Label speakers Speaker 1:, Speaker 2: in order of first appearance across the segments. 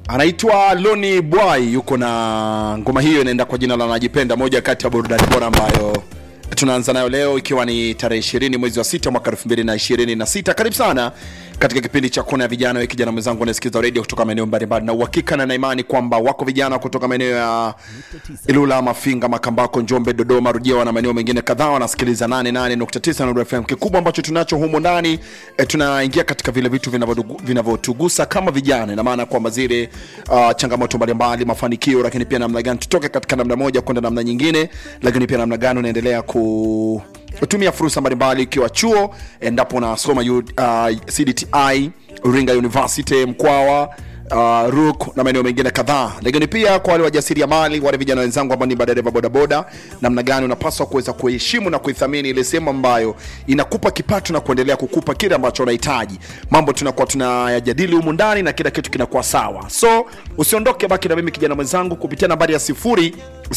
Speaker 1: anaitwa Loni Bwai, yuko na ngoma hiyo inaenda kwa jina la Najipenda, moja kati ya burudani bora ambayo tunaanza nayo leo ikiwa ni tarehe 20 mwezi wa sita mwaka 2026. Karibu sana katika kipindi cha kona ya vijana. Wewe kijana mwenzangu unasikiza redio kutoka maeneo mbalimbali, na uhakika na naimani kwamba wako vijana kutoka maeneo ya Ilula, Mafinga, Makambako, Njombe, Dodoma, Rujewa na maeneo mengine kadhaa wanasikiliza 88.9 Nuru FM. Kikubwa ambacho tunacho humo ndani e, tunaingia katika vile vitu vinavyotugu- vinavyotugusa kama vijana, ina maana kwamba zile uh, changamoto mbalimbali, mafanikio, lakini pia namna gani tutoke katika namna moja kwenda namna nyingine, lakini pia namna gani unaendelea ku tumia fursa mbalimbali ikiwa chuo endapo unasoma U- uh, CDTI Iringa University Mkwawa uh, RUK na maeneo mengine kadhaa, lakini pia kwa wale wajasiriamali, wale vijana wenzangu ambao ni madereva bodaboda, namna gani unapaswa kuweza kuheshimu na kuithamini ile sehemu ambayo inakupa kipato na kuendelea kukupa kile ambacho unahitaji. Mambo tunakuwa tunayajadili humu ndani na kila kitu kinakuwa sawa, so usiondoke, baki na mimi kijana mwenzangu kupitia nambari ya sifuri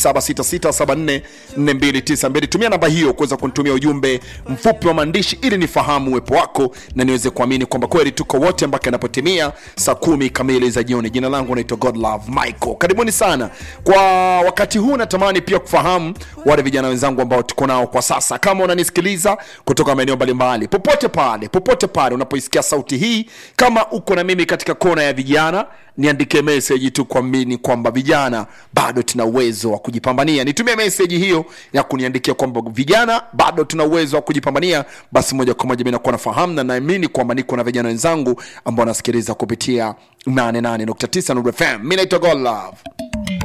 Speaker 1: 766744292 tumia namba hiyo kuweza kunitumia ujumbe mfupi wa maandishi ili nifahamu uwepo wako na niweze kuamini kwamba kweli tuko wote mpaka inapotimia saa kumi kamili za jioni jina langu naitwa godlove michael karibuni sana kwa wakati huu natamani pia kufahamu wale vijana wenzangu ambao tuko nao kwa sasa kama unanisikiliza kutoka maeneo mbalimbali popote pale popote pale unapoisikia sauti hii kama uko na mimi katika kona ya vijana niandike meseji tu kuamini kwamba vijana bado tuna uwezo wa kujipambania nitumie meseji hiyo ya kuniandikia kwamba vijana bado tuna uwezo wa kujipambania basi moja kwa moja mi nakuwa nafahamu na naamini kwamba niko na vijana wenzangu ambao wanasikiliza kupitia 88.9 Nuru FM mi naitwa Godlove